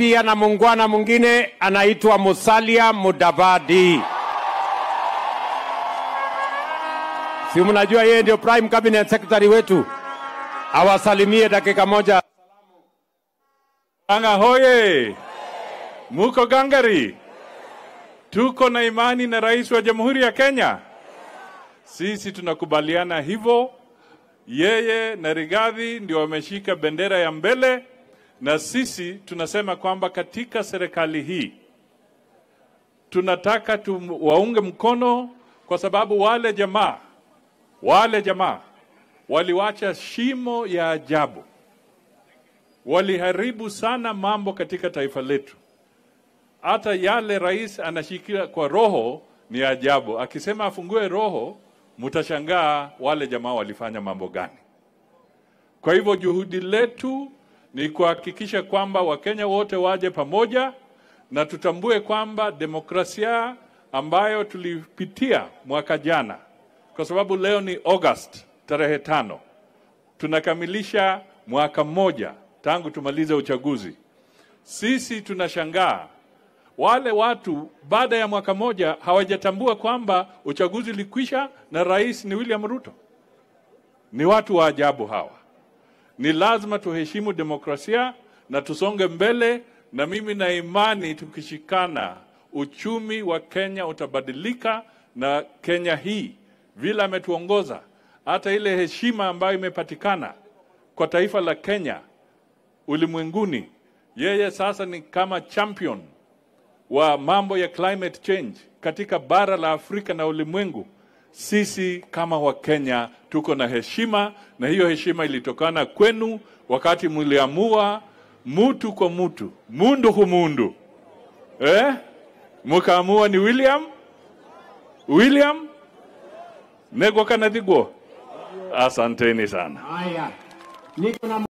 pia na muungwana mwingine anaitwa Musalia Mudavadi. Si mnajua yeye ndio prime cabinet secretary wetu, awasalimie dakika moja. Anga hoye! Muko gangari? Tuko na imani na rais wa Jamhuri ya Kenya. Sisi tunakubaliana hivyo. Yeye na Rigathi ndio wameshika bendera ya mbele, na sisi tunasema kwamba katika serikali hii tunataka tuwaunge mkono, kwa sababu wale jamaa wale jamaa waliwacha shimo ya ajabu waliharibu sana mambo katika taifa letu. Hata yale rais anashikia kwa roho ni ajabu, akisema afungue roho, mtashangaa wale jamaa walifanya mambo gani. Kwa hivyo juhudi letu ni kuhakikisha kwamba Wakenya wote waje pamoja na tutambue kwamba demokrasia ambayo tulipitia mwaka jana, kwa sababu leo ni August tarehe tano, tunakamilisha mwaka mmoja tangu tumalize uchaguzi. Sisi tunashangaa wale watu baada ya mwaka moja hawajatambua kwamba uchaguzi ulikwisha na rais ni William Ruto. Ni watu wa ajabu hawa. Ni lazima tuheshimu demokrasia na tusonge mbele, na mimi na imani tukishikana, uchumi wa Kenya utabadilika, na Kenya hii vile ametuongoza, hata ile heshima ambayo imepatikana kwa taifa la Kenya ulimwenguni. Yeye sasa ni kama champion wa mambo ya climate change katika bara la Afrika na ulimwengu. Sisi kama Wakenya tuko na heshima, na hiyo heshima ilitokana kwenu wakati mliamua mutu kwa mutu, mundu humundu, eh? Mukaamua ni William William negwa kana thigwo. Asanteni sana. Haya, niko na